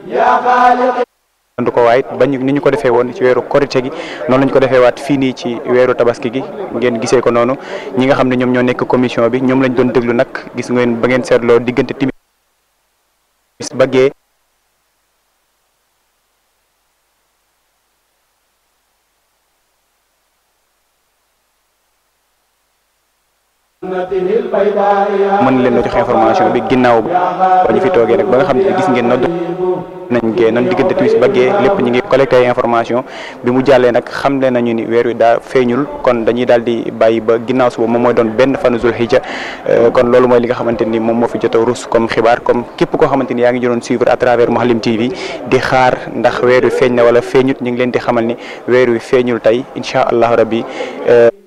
andu ko waayit bañ ni ñu ko defee woon ci weeru korite gi noonu lañ ko defee waat fii nii ci weeru tabaski gi ngeen gisee ko noonu ñi nga xam ne ñoom ñoo nekk commission bi ñoom lañ doon déglu nag gis ngeen ba ngeen seetloo diggante timis baggee mën leen na joxe information bi ginnaaw ba ñu fi toogee nag ba nga xam ne gis ngeen nodd nañ gee noonu diggante timis baggee lépp ñu ngi collecté ay information bi mu jàllee nag xam le nañu ni weer wi daa feeñul kon dañuy daal di bàyyi ba ginnaaw suba moom mooy doon benn fanu zul hijja kon loolu mooy li nga xamante ni moom moo fi jot a rus comme xibaar comme képp koo xamante ni yaa ngi doon suivre à travers Mouhalim TV di xaar ndax weer wi feeñ na wala feeñut ñu ngi leen di xamal ni weer wi feeñul tey incha allahu rabbi